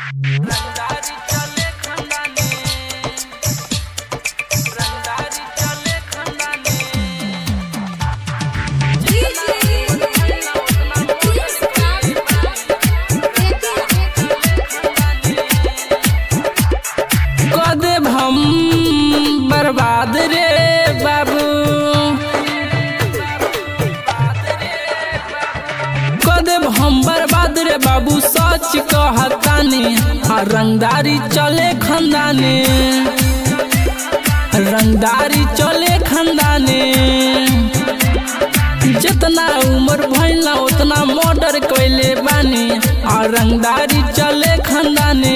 रंगदारी चले खंडाने रंगदारी चले खंडाने कदेब हम बर्बाद रे बाबू कदेब हम बर्बाद रे बाबू सच कहतानी आ रंगदारी चले खंदाने रंगदारी चले खंदाने जितना उम्र भइला उतना मर्डर कैले बानी आ रंगदारी चले खंदाने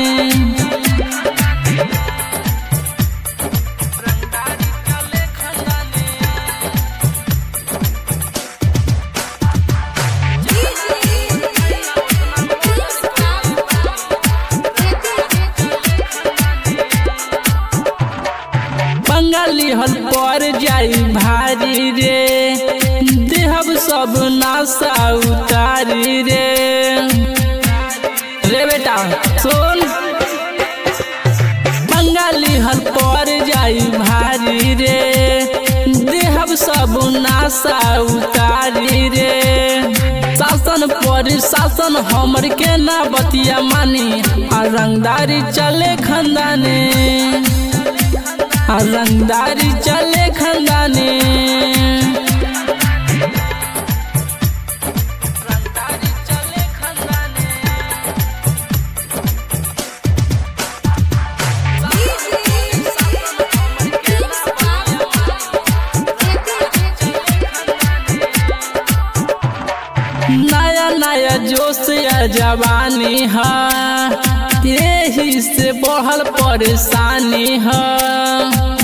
बंगाली हल पर जाई भारी रे देहब सब नासा उतारी रे रे बेटा सुन बंगाली हल पर जाई भारी रे देहब सब नासा उतारी रे शासन पर शासन हमर के ना बतिया मानी आ रंगदारी चले खंदाने आ रंगदारी चले खंदाने रंगदारी चले खंदाने नया नया जोश या जवानी है यही से बढ़ल परेशानी है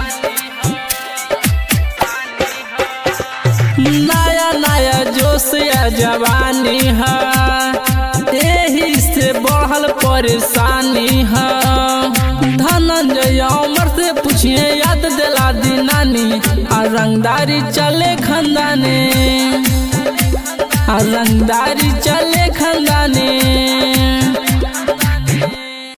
नया नया जोश या जवानी है यही से बढ़ल परेशानी है धनंजय अमर से पूछिए याद दिला दी नानी आ रंगदारी चले खंदाने आ रंगदारी चले खंदाने